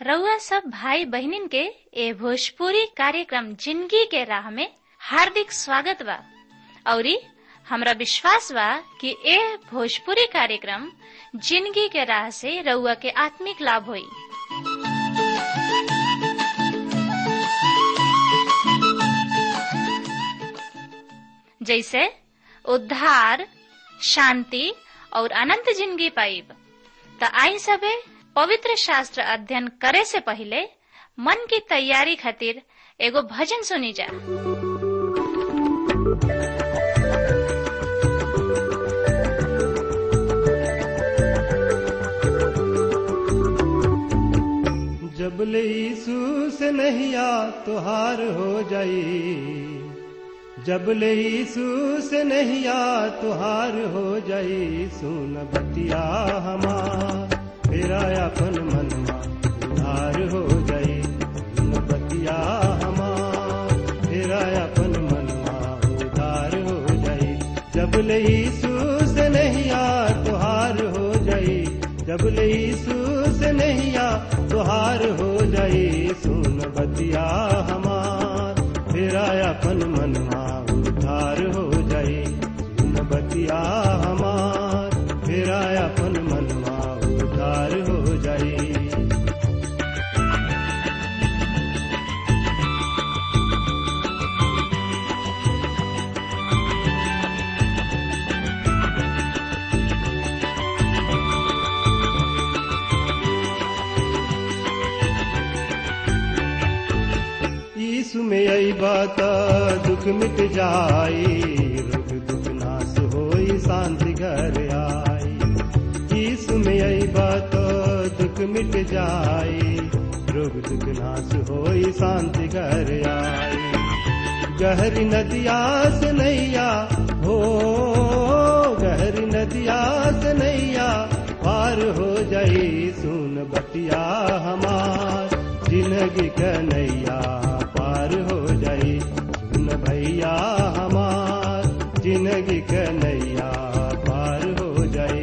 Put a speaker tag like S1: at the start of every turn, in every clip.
S1: रउआ सब भाई बहनिन के ए भोजपुरी कार्यक्रम जिंदगी के राह में हार्दिक स्वागत बा औरी हमरा विश्वास बा कि ए भोजपुरी कार्यक्रम जिंदगी के राह से रउआ के आत्मिक लाभ होई जैसे उद्धार शांति और अनंत जिंदगी पाइब त आई सबे पवित्र शास्त्र अध्ययन करे से पहले मन की तैयारी खातिर एगो भजन सुनी जा
S2: जब ले यीशु से नहिया तुहार हो जाई जब ले यीशु से नहिया तुहार हो जाई सुन बतिया हमार फेरा अपन मनवा उधार हो जाई सुन बतिया हमार फेरा अपन मनवा उधार हो जाई जब ले यीशु से नहिया तुहार हो जाई जब ले यीशु से नहिया तुहार हो जाई सुन बतिया हमार फेरा अपन मनवा उधार हो जाई सुन बतिया हमार फेरा अपन मनवा उधार हो जाई यीशु में आई बात दुख मिट जाई रोग दुख नाश होई शांति घर आई यीशु में आई बात दुख मिट जाई रोग दुख नाश होई शांति घर आई गहरी नदिया से नैया हो गहरी नदिया से नैया पार हो जाई सुन बतिया हमार जिंदगी कन्हैया पार हो जाई सुन भैया हमार जिंदगी कन्हैया पार हो जाई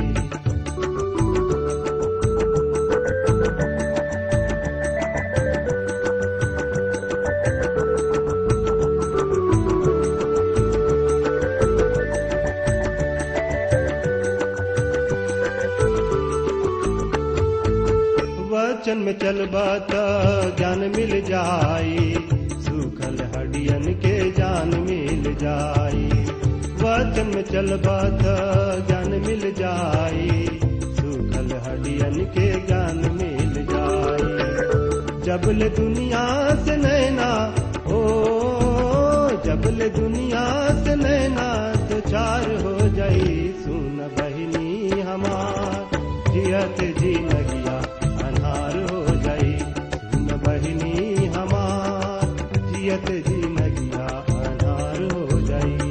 S2: वचन में चलबा त ज्ञान मिल जाई सूखल हडियन के जान मिल जाई वचन में चलबा त ज्ञान मिल जाई सूखल हडियन के ज्ञान मिल जाई जबल दुनिया से नैना ओ जबल दुनिया से नैना तो चार हो जाई सुन बहिनी हमार जियत जी नगिया अन्हार हो जाई सुन बहिनी हमार जियत जी नगिया अन्हार हो जाई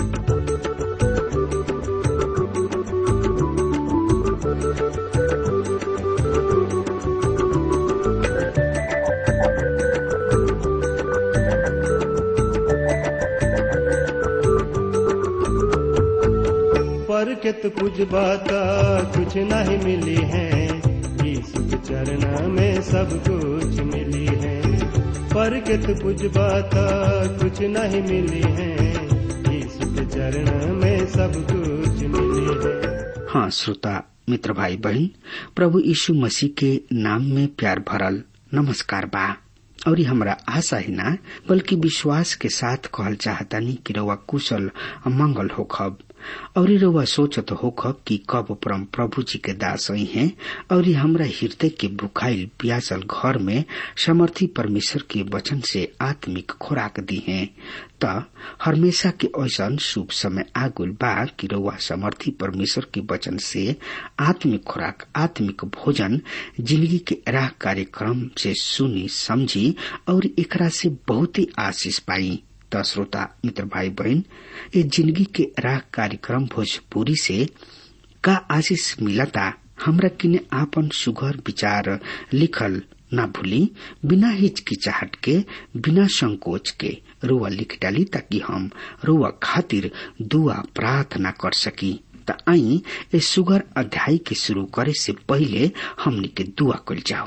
S2: पर कित कुछ बात कुछ नहीं मिली है यीशु के चरण में सब कुछ मिली है पर कित कुछ बात कुछ नहीं मिली है यीशु के चरण में सब कुछ मिली है
S3: हाँ श्रोता मित्र भाई बहन प्रभु यीशु मसीह के नाम में प्यार भरल नमस्कार बा और हमरा आशा ही ना बल्कि विश्वास के साथ कहल चाहतानी कि रउआ कुशल मंगल होखब और रउआ सोचत होखब कि कब परम प्रभु जी के दास आई हैं और हमरा हृदय के बुखाइल प्यासल घर में समर्थी परमेश्वर के वचन से आत्मिक खुराक दी हैं त हमेशा के ऐसा शुभ समय आगुल बा कि रउआ समर्थी परमेश्वर के वचन से आत्मिक खुराक आत्मिक भोजन जिंदगी के राह कार्यक्रम से सुनी समझी और एकरा से बहुत ही आशीष पाई त श्रोता मित्र भाई बहन ये जिंदगी के राह कार्यक्रम भोजपुरी से का आशीष मिलता हमरा किने आपन सुघर विचार लिखल ना भूली बिना हिचकिचाहट के बिना संकोच के रुआ लिख डाली ताकि हम रुआ खातिर दुआ प्रार्थना कर सकी त आई ए सुगर अध्याय के शुरू करे से पहले हमनी के दुआ कल जाओ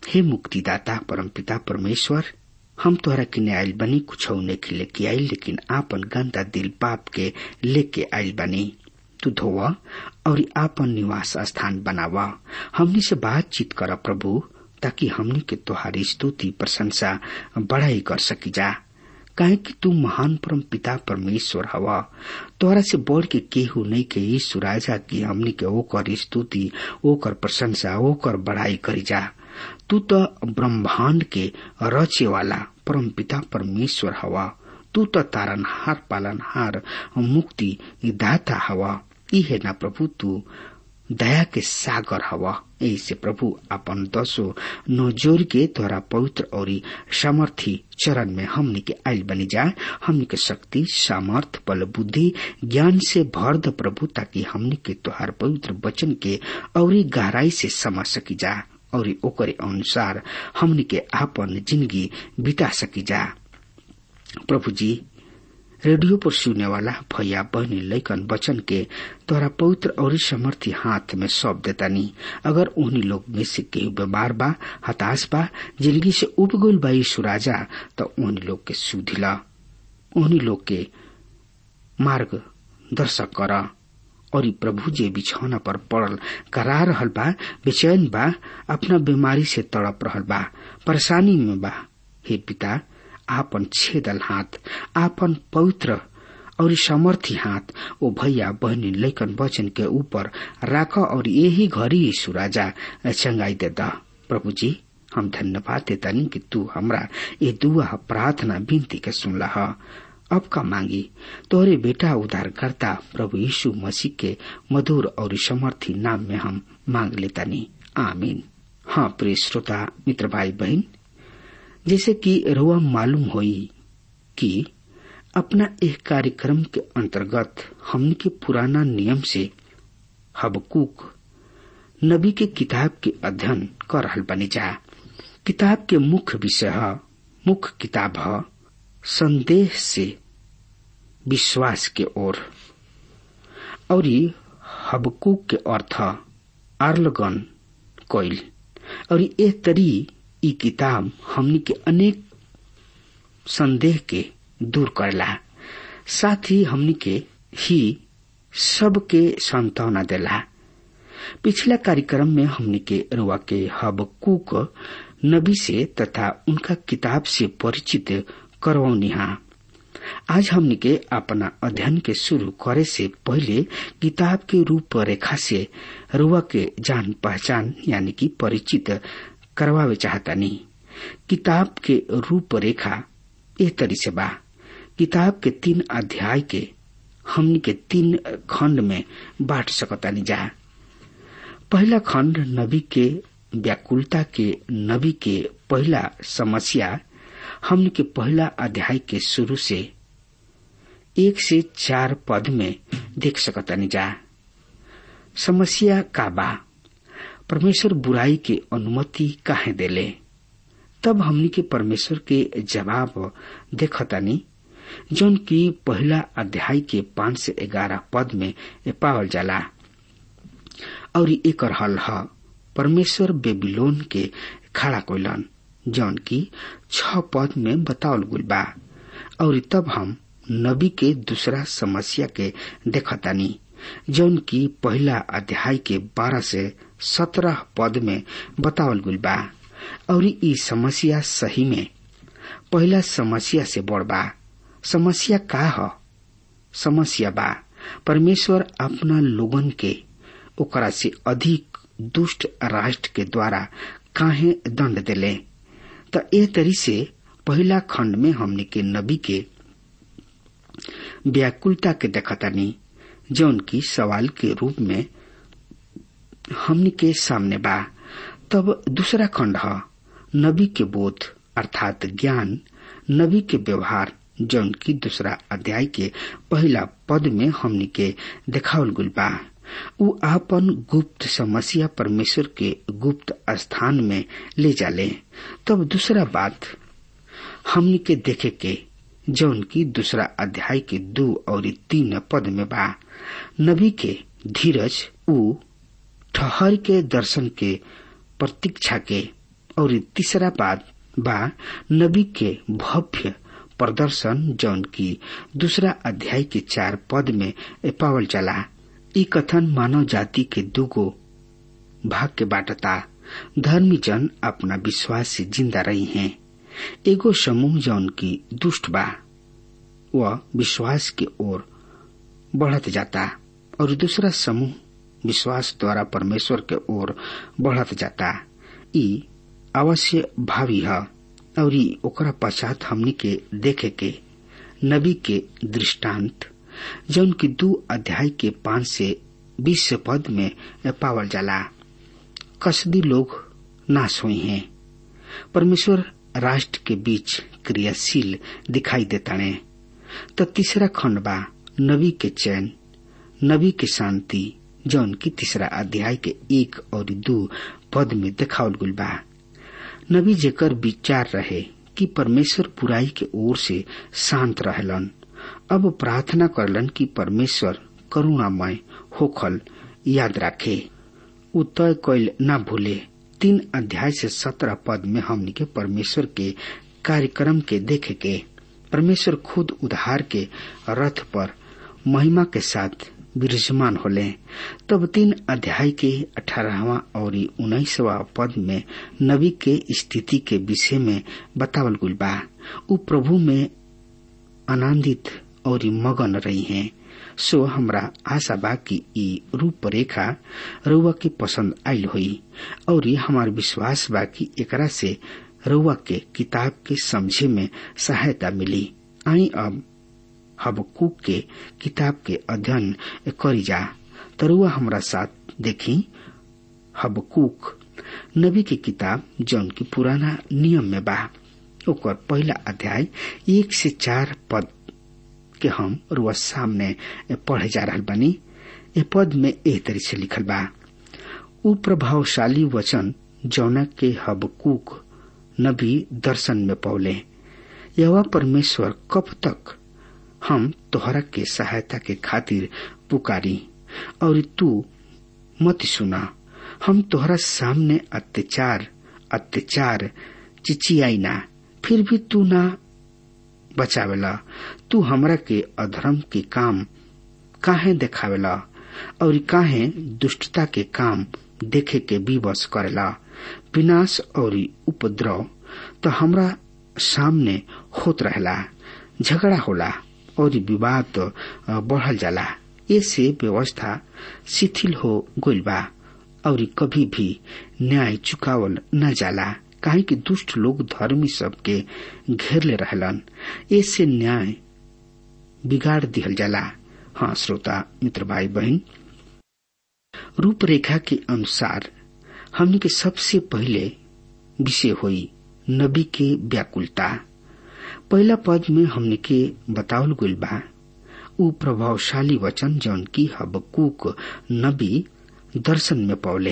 S3: हे मुक्तिदाता परमपिता परमेश्वर हम तोहरा किने आयल बनी कुछ नहीं लेके आयल लेकिन आपन गंदा दिल पाप के लेके आयल बनी तू धोवा और आपन निवास स्थान बनावा हमनी से बातचीत कर प्रभु ताकि हमनी के तोहारी स्तुति प्रशंसा बढ़ाई कर सकी जा काहे कि तू महान परम पिता परमेश्वर हवा तोहरा से बढ़ के केहू नहीं के यीशु राजा की हमनी के ओकर स्तुति ओकर प्रशंसा ओकर बढ़ाई करी जा तू तो ब्रह्मांड के रचे वाला परम पिता परमेश्वर हवा तू तो तारनहार पालनहार मुक्ति दाता हवा ई है ना प्रभु तू दया के सागर हवा ऐसे प्रभु अपन दसो नोजोर के द्वारा पवित्र और सामर्थी चरण में हमने के आयल बनी जाए हमने के शक्ति सामर्थ बल बुद्धि ज्ञान से भर द प्रभु ताकि हमने के तोहार पवित्र वचन के और गहराई से समझ सकी जा और ओकरे अनुसार हमने के आपन जिंदगी बिता सकी जा प्रभु जी रेडियो पर सुनने वाला भैया बहनी लैकन बचन के तोरा पवित्र और समर्थी हाथ में सौंप देता नी अगर उन्हीं लोग में से केहू बीमार बा हताश बा जिंदगी से उब गईल बा यीशु राजा तो उन्हीं लोग के सुधिला उन्हीं लोग के मार्ग दर्शक कर और प्रभु जे बिछौना पर पड़ल करा रहल बा बेचैन बा अपना बीमारी से तड़प रहल बा परेशानी में बा हे पिता आपन छेदल हाथ आपन पवित्र और समर्थी हाथ ओ भैया बहनी लैकन वचन के ऊपर राख और यही घड़ी यीशु राजा चंगाई दे दा प्रभु जी हम धन्यवाद देतानी कि तू हमरा ये दुआ प्रार्थना विनती के सुनला ह अब का मांगी तोरे बेटा उद्धार करता प्रभु यीशु मसीह के मधुर और समर्थी नाम में हम मांग लेतानी आमीन हाँ प्रिय श्रोता मित्र भाई बहन जैसे कि रुआ मालूम होई कि अपना एक कार्यक्रम के अंतर्गत हमने के पुराना नियम से हबकूक नबी के किताब के अध्ययन कर रहल बनी जा किताब के मुख्य विषय है मुख्य किताब है संदेह से विश्वास के ओर और हबकूक के अर्थ आर्लगन कोइल और ये तरी ई किताब हमनी के अनेक संदेह के दूर करला साथ ही हमनी के ही सबके सांत्वना देला पिछला कार्यक्रम में हमनी के रुआ के हबकूक नबी से तथा उनका किताब से परिचित करवनिहा आज हमनी के अपना अध्ययन के शुरू करे से पहले किताब के रूप रेखा से रुआ के जान पहचान यानी कि परिचित करवावे चाहता नहीं किताब के रूपरेखा ए तरी से बा किताब के तीन अध्याय के हमनी के तीन खंड में बांट सकता नहीं जा पहला खंड नबी के व्याकुलता के नबी के पहला समस्या हमनी के पहला अध्याय के शुरू से एक से चार पद में देख सकता नहीं जा समस्या का बा परमेश्वर बुराई के अनुमति काहे देले तब हमनी के परमेश्वर के जवाब देखतानी जौन की पहला अध्याय के पांच से ग्यारह पद में पावल जाला और एक हल ह परमेश्वर बेबीलोन के खड़ा कोइलन जौन की छ पद में बतावल गुल बा और तब हम नबी के दूसरा समस्या के देखतानी जौन की पहला अध्याय के बारह से सत्रह पद में बतावल गुल बा और ई समस्या सही में पहला समस्या से बड़ बा समस्या का ह समस्या बा परमेश्वर अपना लोगन के ओकरा से अधिक दुष्ट राष्ट्र के द्वारा काहे दंड देले त ए तरी से पहला खंड में हमने के नबी के व्याकुलता के देखतानी जौन की सवाल के रूप में हमने के सामने बा तब दूसरा खंड है नबी के बोध अर्थात ज्ञान नबी के व्यवहार जौन की दूसरा अध्याय के पहला पद में हमनी के देखावल गुल बा उ आपन गुप्त समस्या परमेश्वर के गुप्त स्थान में ले जाले तब दूसरा बात हमनी के देखे के जौन की दूसरा अध्याय के दो और तीन पद में बा नबी के धीरज उ ठहर के दर्शन के प्रतीक्षा के और तीसरा बात बा नबी के भव्य प्रदर्शन जौन की दूसरा अध्याय के चार पद में पावल चला ई कथन मानव जाति के दुगो भाग के बाटता धर्मी जन अपना विश्वास से जिंदा रही हैं एगो समूह जौन की दुष्ट बा वह विश्वास के ओर बढ़त जाता और दूसरा समूह विश्वास द्वारा परमेश्वर के ओर बढ़त जाता ई अवश्य भावी है और ई ओकरा पश्चात हमनी के देखे के नबी के दृष्टांत जौन की दू अध्याय के पांच से बीस पद में पावल जाला कसदी लोग नाश हुई हैं परमेश्वर राष्ट्र के बीच क्रियाशील दिखाई देता ने तो तीसरा खंड बा नबी के चैन नबी के शांति जौन की तीसरा अध्याय के एक और दो पद में देखावल गुल बा नबी जेकर विचार रहे कि परमेश्वर बुराई के ओर से शांत रहलन अब प्रार्थना करलन कि परमेश्वर करुणामय होखल याद रखे उ तय कैल न भूले तीन अध्याय से सत्रह पद में हमनी के परमेश्वर के कार्यक्रम के देखे के परमेश्वर खुद उधार के रथ पर महिमा के साथ विराजमान होले तब तीन अध्याय के अठारहवा और उन्नीसवा पद में नबी के स्थिति के विषय में बतावल गुल बा उ प्रभु में आनंदित और मगन रही हैं सो हमरा आशा बा कि ई रूपरेखा रउआ के पसंद आयल हुई और हमार विश्वास बा कि एकरा से रउआ के किताब के समझे में सहायता मिली आई अब हबकूक के किताब के अध्ययन करी जा तरुआ हमरा साथ देखी हबकूक नबी की किताब जौन की पुराना नियम में बा ओकर पहला अध्याय एक से चार पद के हम रुआ सामने पढ़े जा रहा बनी ए पद में एह तरह से लिखल बा उ प्रभावशाली वचन जौना के हबकूक नबी दर्शन में पौले यह परमेश्वर कब तक हम तोहरा के सहायता के खातिर पुकारी और तू मत सुना हम तोहरा सामने अत्याचार अत्याचार चिचियाई ना फिर भी तू ना बचावेला तू हमरा के अधर्म के काम काहे देखावेला और काहे दुष्टता के काम देखे के विवश करेला विनाश और उपद्रव तो हमरा सामने होत रहेला झगड़ा होला और विवाद बढ़ल जाला ऐसे व्यवस्था शिथिल हो गइल बा और कभी भी न्याय चुकावल न जाला काहे कि दुष्ट लोग धर्मी सबके घेरले रहलन ऐसे न्याय बिगाड़ दिहल जाला हाँ श्रोता मित्र भाई बहन रूपरेखा के अनुसार हमने के सबसे पहले विषय हुई नबी के व्याकुलता पहला पद में हमने के बतावल गइल बा उ प्रभावशाली वचन जौन की हबकूक नबी दर्शन में पौले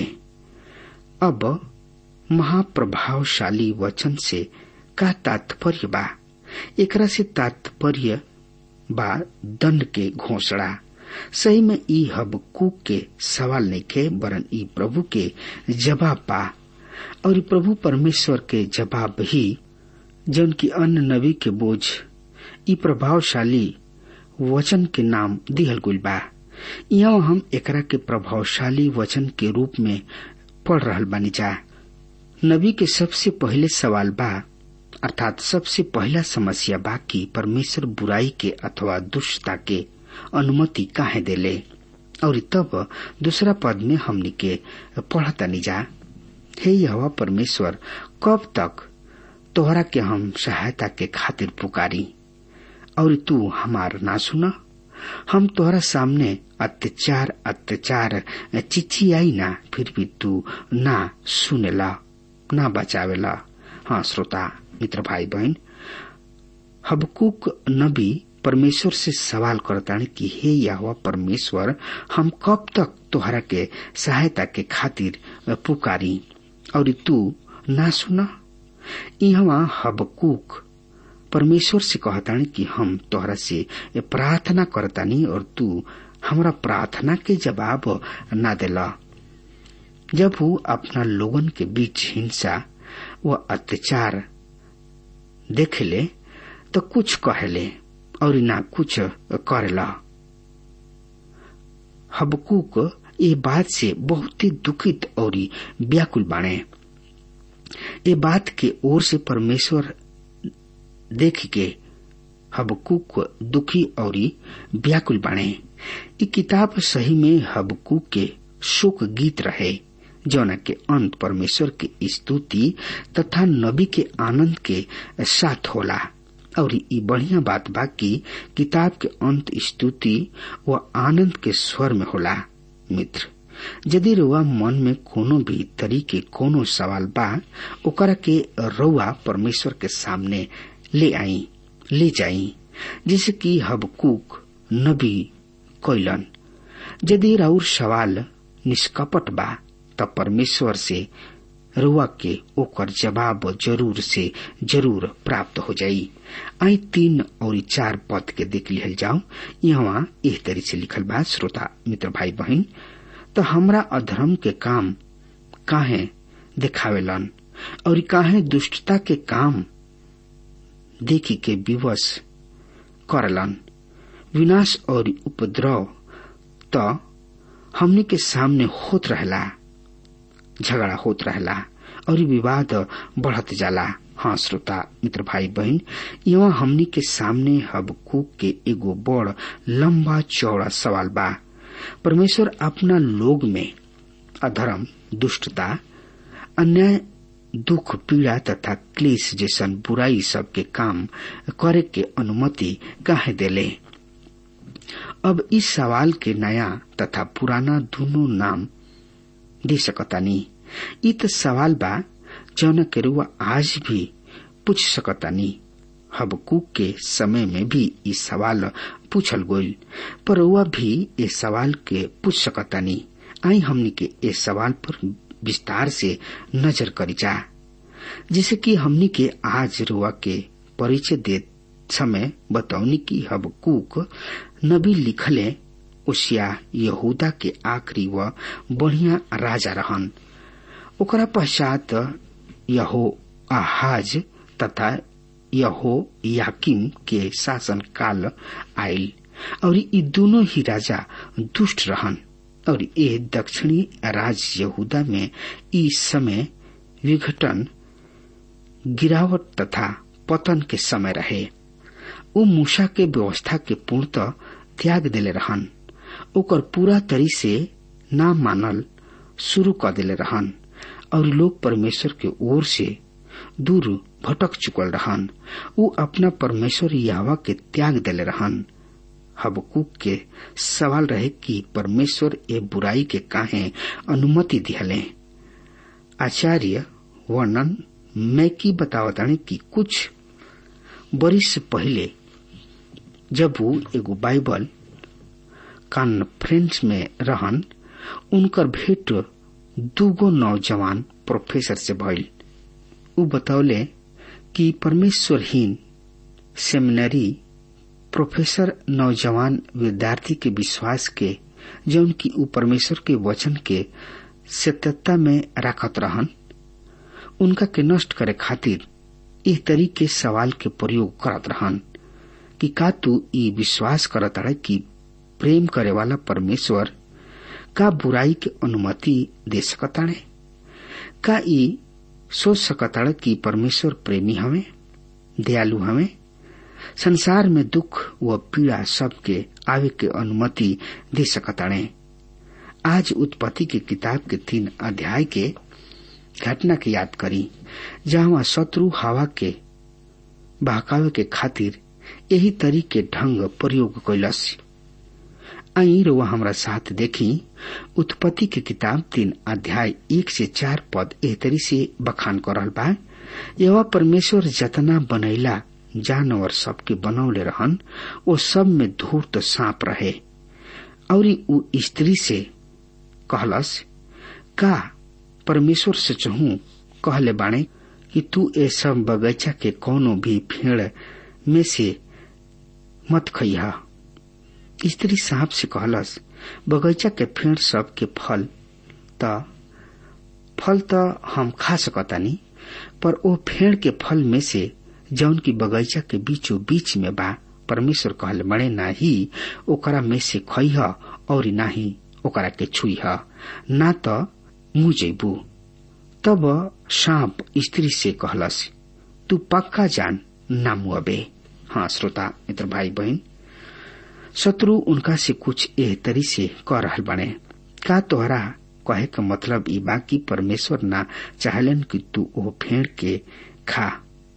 S3: अब महाप्रभावशाली वचन से का तात्पर्य बा एकरा से तात्पर्य बा दंड के घोषणा सही में ई हबकूक के सवाल नहीं के वरन ई प्रभु के जवाब बा और प्रभु परमेश्वर के जवाब ही जन की अन्य नबी के बोझ ई प्रभावशाली वचन के नाम दिहल गुल बा यहाँ हम एकरा के प्रभावशाली वचन के रूप में पढ़ रहल बानी जा नबी के सबसे पहले सवाल बा अर्थात सबसे पहला समस्या बा कि परमेश्वर बुराई के अथवा दुष्टता के अनुमति काहे देले और तब दूसरा पद में हमनी के पढ़तनी जा हे यह परमेश्वर कब तक तोहरा के हम सहायता के खातिर पुकारी और तू हमार ना सुना हम तोहरा सामने अत्याचार अत्याचार चिचियाई ना फिर भी तू ना सुनेला ना बचावेला हाँ श्रोता मित्र भाई बहन हबकुक नबी परमेश्वर से सवाल करतानी कि हे यह परमेश्वर हम कब तक तोहरा के सहायता के खातिर पुकारी और तू ना सुना यहाँ हबकुक परमेश्वर से कहतानी कि हम तोहरा से प्रार्थना करतानी और तू हमरा प्रार्थना के जवाब ना देला जब वो अपना लोगन के बीच हिंसा वह अत्याचार देखेले तो कुछ कहेले और ना कुछ करेला हबकूक ये बात से बहुत ही दुखित और व्याकुल बाणे ये बात के ओर से परमेश्वर देख के हबकूक दुखी और व्याकुल बाणे ये किताब सही में हबकूक के शोक गीत रहे जौना के अंत परमेश्वर की स्तुति तथा नबी के आनंद के साथ होला और ये बढ़िया बात बा कि किताब के अंत स्तुति व आनंद के स्वर में होला मित्र यदि रुआ मन में कोनो भी तरीके कोनो सवाल बा ओकरा के रउआ परमेश्वर के सामने ले आई ले जाई जैसे कि हबकूक नबी कैलन यदि राउर सवाल निष्कपट बा तब परमेश्वर से रुआ के ओकर जवाब जरूर से जरूर प्राप्त हो जाई आई तीन और चार पद के देख लिहल जाओ यहाँ एह तरी से लिखल बा श्रोता मित्र भाई बहन तो हमरा अधर्म के काम काहे दिखावेलन और काहे दुष्टता के काम देखी के विवश करलन विनाश और उपद्रव तो हमने के सामने होत रहला झगड़ा होत रहला और विवाद बढ़त जाला हाँ श्रोता मित्र भाई बहन यहाँ हमनी के सामने हबकूक के एगो बड़ लंबा चौड़ा सवाल बा परमेश्वर अपना लोग में अधर्म दुष्टता अन्याय दुख पीड़ा तथा क्लेश जैसन बुराई सब के काम करे के अनुमति काहे देले अब इस सवाल के नया तथा पुराना दोनों नाम दे सकतानी इ त सवाल बा जौन के रुआ आज भी पूछ सकतानी हबकूक के समय में भी इ सवाल पूछल गईल पर रुआ भी ए सवाल के पूछ सकतानी आई हमनी के ए सवाल पर विस्तार से नजर करी जा जैसे कि हमनी के आज रुआ के परिचय दे समय बतौनी की हबकूक नबी लिखले उसिया यहूदा के आखिरी व बढ़िया राजा रहन ओकरा पश्चात यहो आहाज तथा यहो याकिम के शासन काल आयल और ये दोनों ही राजा दुष्ट रहन और ये दक्षिणी राज्य यहूदा में इस समय विघटन गिरावट तथा पतन के समय रहे उ मूसा के व्यवस्था के पूर्णतः त्याग दिले रहन ओकर पूरा तरी से ना मानल शुरू कर दिले रहन और लोग परमेश्वर के ओर से दूर भटक चुकल रहन उ अपना परमेश्वर यावा के त्याग दिले रहन हबकूक के सवाल रहे कि परमेश्वर ए बुराई के काहे अनुमति दिहले आचार्य वर्णन मैं की बतावतानी कि कुछ बरिस पहले जब वो एगो बाइबल कॉन्फ्रेंस में रहन उनकर भेंट दूगो नौजवान प्रोफेसर से भइल उ बतौले कि परमेश्वरहीन सेमिनरी प्रोफेसर नौजवान विद्यार्थी के विश्वास के जौन की उ परमेश्वर के वचन के सत्यता में राखत रहन उनका के नष्ट करे खातिर इस तरीके सवाल के प्रयोग करत रहन कि का तू ई विश्वास करत है कि प्रेम करे वाला परमेश्वर का बुराई के अनुमति दे सकताड़े का ई सोच सकताड़े कि परमेश्वर प्रेमी हमें दयालु हमें संसार में दुख व पीड़ा सबके आवे के अनुमति दे सकताड़े आज उत्पत्ति की किताब के तीन अध्याय के घटना के याद करी जहाँ शत्रु हवा के बहकावे के खातिर यही तरीके ढंग प्रयोग कैलस आई रुआ हमरा साथ देखी उत्पत्ति के किताब तीन अध्याय एक से चार पद एहतरी से बखान कर रहल बा यह परमेश्वर जतना बनैला जानवर सबके बनौले रहन वो सब में धूर्त सांप रहे और उ स्त्री से कहलस का परमेश्वर से चहू कहले बाणे कि तू ए सब बगीचा के कोनो भी पेड़ में से मत खइहा स्त्री सांप से कहलस बगीचा के पेड़ सब के फल त फल त हम खा सकतानी पर ओ फेड़ के फल में से जौन की बगीचा के बीचों बीच में बा परमेश्वर कहल बड़े ना ही ओकरा में से खइह और ना ही ओकरा के छुईह ना तो मुँह जेबू तब सांप स्त्री से कहलस तू पक्का जान ना मुअबे हाँ श्रोता मित्र भाई बहन शत्रु उनका से कुछ एह तरी से कह रहल बने का तोहरा कहे का मतलब ई बा कि परमेश्वर ना चाहलन कि तू ओ फेड़ के खा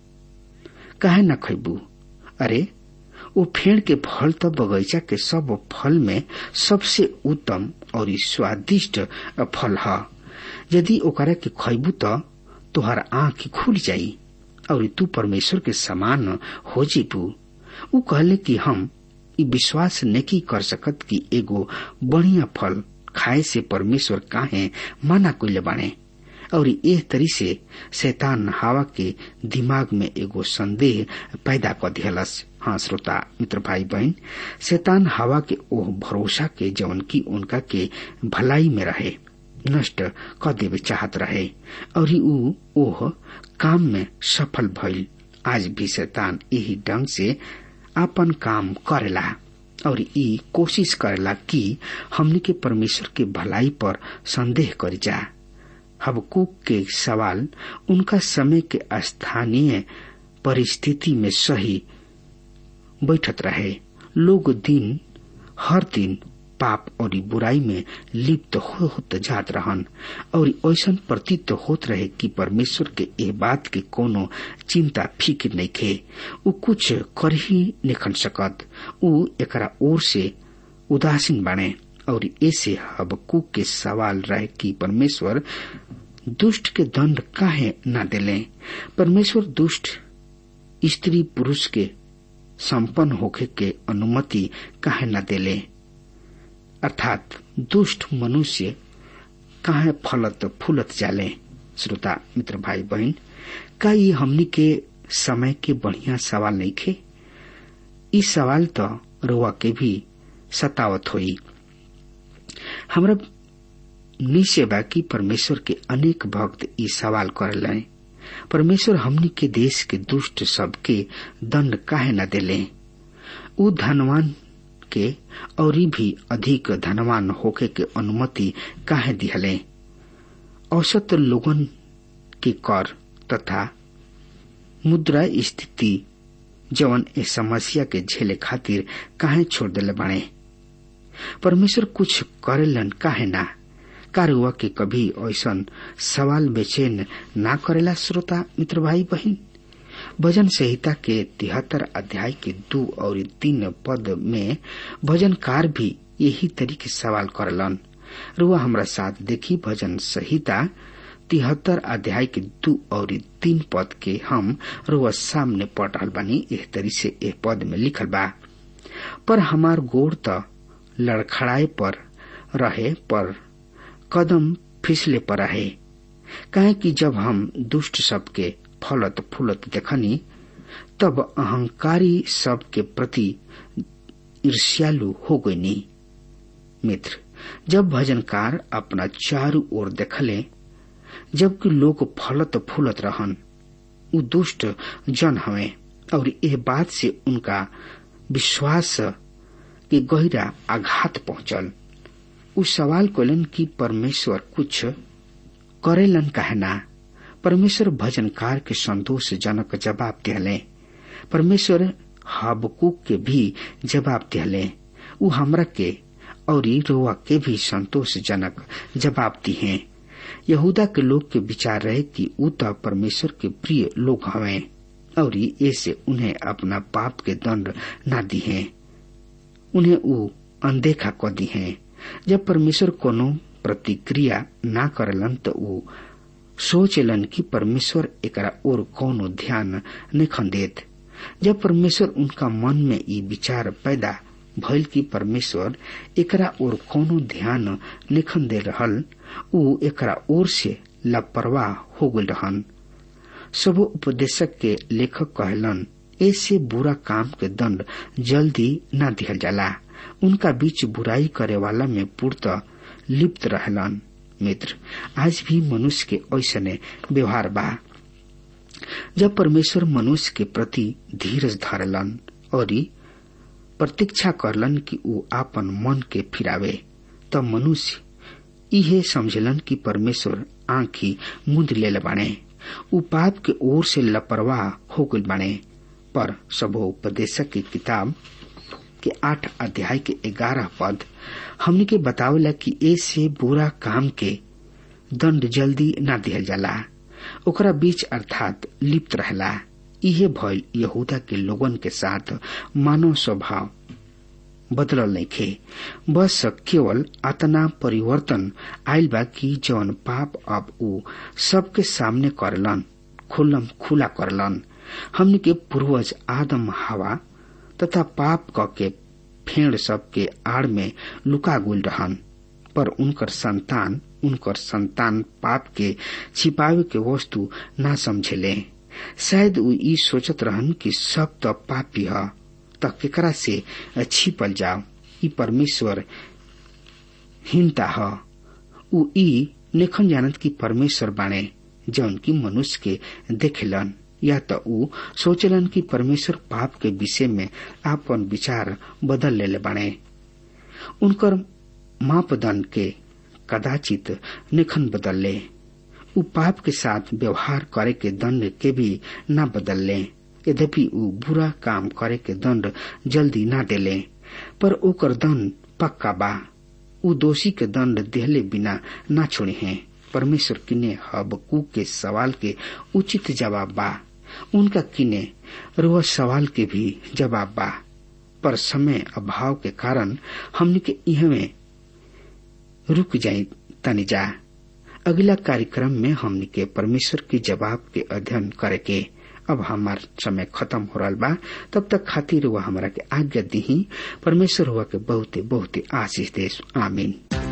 S3: काहे न खैबू अरे वो फेड़ के फल तो बगीचा के सब फल में सबसे उत्तम और स्वादिष्ट फल है यदि ओकरा के खैबू तो तुहार आंख खुल जाई और तू परमेश्वर के समान हो जीबू उ कहले कि हम ई विश्वास नहीं कर सकत कि एगो बढ़िया फल खाए से परमेश्वर काहे मना कइले बाने और एह तरी से शैतान हवा के दिमाग में एगो संदेह पैदा कर दिहलस हाँ श्रोता मित्र भाई बहन शैतान हवा के ओह भरोसा के जवन की उनका के भलाई में रहे नष्ट कर देवे चाहत रहे और ऊ ओह काम में सफल भइल आज भी शैतान यही ढंग से आपन काम करेला और ई कोशिश करेला कि हमने के परमेश्वर के भलाई पर संदेह कर जा हबकूक के सवाल उनका समय के स्थानीय परिस्थिति में सही बैठत रहे लोग दिन हर दिन पाप और बुराई में लिप्त हो होत जात रहन और ऐसा प्रतीत होत रहे कि परमेश्वर के ए बात के कोनो चिंता फिक्र नहीं खे उ कुछ कर ही निखन सकत उ एकरा ओर से उदासीन बने और ऐसे हबकूक के सवाल रहे कि परमेश्वर दुष्ट के दंड काहे न दिले परमेश्वर दुष्ट स्त्री पुरुष के संपन्न होखे के अनुमति काहे न दिले अर्थात दुष्ट मनुष्य काहे फलत फूलत जाले श्रोता मित्र भाई बहन का ये हमनी के समय के बढ़िया सवाल नहीं खे ई सवाल तो रुआ के भी सतावत होई हमरा निश्चय बा कि परमेश्वर के अनेक भक्त ई सवाल कर परमेश्वर हमनी के देश के दुष्ट सबके दंड काहे न दिले उ धनवान के और भी अधिक धनवान होके के अनुमति काहे दिहले औसत लोगन के कर तथा मुद्रा स्थिति जवन ए समस्या के झेले खातिर काहे छोड़ दिले बने परमेश्वर कुछ करेलन काहे ना कारुआ के कभी ऐसा सवाल बेचैन ना करेला श्रोता मित्र भाई बहन भजन संहिता के तिहत्तर अध्याय के दो और तीन पद में भजनकार भी यही तरीके सवाल करलन रुआ हमरा साथ देखी भजन संहिता तिहत्तर अध्याय के दो और तीन पद के हम रुआ सामने पढ़ रहा बानी एह तरी से एह पद में लिखल बा पर हमार गोड़ त लड़खड़ाए पर रहे पर कदम फिसले पर रहे काहे कि जब हम दुष्ट सबके फलत फूलत देखनी तब अहंकारी सब के प्रति ईर्ष्यालु हो गईनी मित्र जब भजनकार अपना चारू ओर देखले जबकि लोग फलत फूलत रहन उ दुष्ट जन हवे और यह बात से उनका विश्वास के गहरा आघात पहुंचल उ सवाल कलन कि परमेश्वर कुछ करेलन कहना परमेश्वर भजनकार के संतोषजनक जवाब दिहले परमेश्वर हबकूक के भी जवाब दिहले उ हमरा के और रोआ के भी संतोषजनक जवाब दिए यहूदा के लोग के विचार रहे कि उ तो परमेश्वर के प्रिय लोग हवे और ऐसे उन्हें अपना पाप के दंड न दिए उन्हें उ अनदेखा क दिए जब परमेश्वर कोनो प्रतिक्रिया ना करलन तो उ सोचलन कि परमेश्वर एकरा और कोनो ध्यान नहीं देत जब परमेश्वर उनका मन में ई विचार पैदा भइल कि परमेश्वर एकरा और कोनो ध्यान निखन दे रहल उ एकरा ओर से लापरवाह हो गल रहन सब उपदेशक के लेखक कहलन ऐसे बुरा काम के दंड जल्दी न दिहल जाला उनका बीच बुराई करे वाला में पूर्त लिप्त रहलन मित्र आज भी मनुष्य के ऐसने व्यवहार बा जब परमेश्वर मनुष्य के प्रति धीरज धरलन और प्रतीक्षा करलन कि ऊ आपन मन के फिरावे तब मनुष्य इहे समझलन कि परमेश्वर आंखी मुंद ले बाणे ऊ पाप के ओर से लापरवाह हो गई बाणे पर सबोपदेशक की किताब के आठ अध्याय के ग्यारह पद हमने के बतावला कि ऐसे बुरा काम के दंड जल्दी न दिहल जाला ओकरा बीच अर्थात लिप्त रहला इहे भय यहूदा के लोगन के साथ मानव स्वभाव बदलल नइखे बस केवल अतना परिवर्तन आयल बा कि जौन पाप अब ऊ सबके सामने करलन खुल्लम खुला करलन हमने के पूर्वज आदम हवा तथा पाप क के फेड़ सबके आड़ में लुका गुल रहन पर उनकर संतान उनकर संतान पाप के छिपावे के वस्तु ना समझेले शायद ऊ ई सोचत रहन कि सब तो पापी ह त केकरा से छिपल जाओ ई परमेश्वर हीनता ह ऊ ई लेखन जानत कि परमेश्वर बाणे जौन की मनुष्य के देखेलन या त ऊ सोचलन कि परमेश्वर पाप के विषय में आपन विचार बदल लेले बाणे उनकर मापदंड के कदाचित निखन बदलले ऊ पाप के साथ व्यवहार करे के दंड के भी न बदलले यद्यपि ऊ बुरा काम करे के दंड जल्दी न देले पर ओकर दंड पक्का बा ऊ दोषी के दंड देहले बिना न छोड़े हैं परमेश्वर किने हबकू के सवाल के उचित जवाब बा उनका किने रुआ सवाल के भी जवाब बा पर समय अभाव के कारण हमने के इहमे रुक जाई तनी जा अगला कार्यक्रम में हमने के परमेश्वर के जवाब के अध्ययन करे के अब हमार समय खत्म हो रहा बा तब तक खातिर हुआ हमारा के आज्ञा दी परमेश्वर हुआ के बहुते बहुते आशीष दे आमीन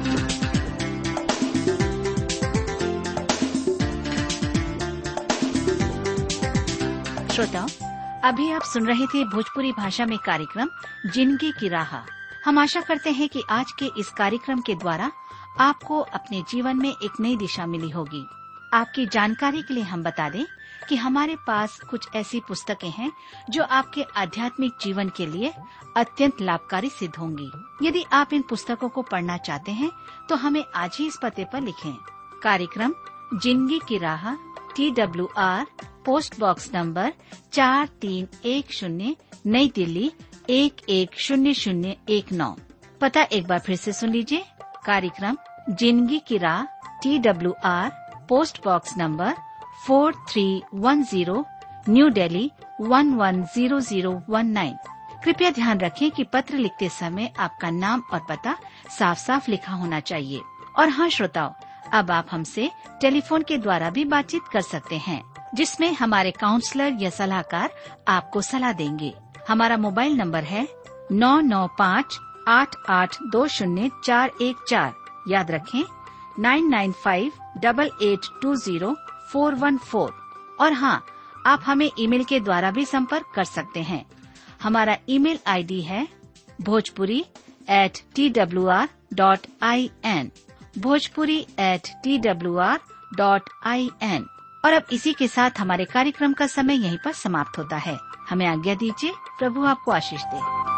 S4: श्रोताओं अभी आप सुन रहे थे भोजपुरी भाषा में कार्यक्रम जिंदगी की राह हम आशा करते हैं कि आज के इस कार्यक्रम के द्वारा आपको अपने जीवन में एक नई दिशा मिली होगी आपकी जानकारी के लिए हम बता दें कि हमारे पास कुछ ऐसी पुस्तकें हैं जो आपके आध्यात्मिक जीवन के लिए अत्यंत लाभकारी सिद्ध होंगी यदि आप इन पुस्तकों को पढ़ना चाहते हैं तो हमें आज ही इस पते पर लिखें कार्यक्रम जिंदगी की राह T W R post box number चार तीन एक शून्य नई दिल्ली एक एक शून्य शून्य एक नौ पता एक बार फिर से सुन लीजिए कार्यक्रम जिंदगी की राह T W R post box number four three one zero new Delhi one one zero zero one nine कृपया ध्यान रखें कि पत्र लिखते समय आपका नाम और पता साफ साफ लिखा होना चाहिए और हाँ श्रोताओं अब आप हमसे टेलीफोन के द्वारा भी बातचीत कर सकते हैं जिसमें हमारे काउंसलर या सलाहकार आपको सलाह देंगे हमारा मोबाइल नंबर है नौ नौ पाँच आठ आठ दो शून्य चार एक चार याद रखें nine nine five double eight two zero four one four और हाँ आप हमें ईमेल के द्वारा भी संपर्क कर सकते हैं हमारा ईमेल आईडी है Bhojpuri at T W R dot I N Bhojpuri at T W R dot I N और अब इसी के साथ हमारे कार्यक्रम का समय यहीं पर समाप्त होता है हमें आज्ञा दीजिए प्रभु आपको आशीष दे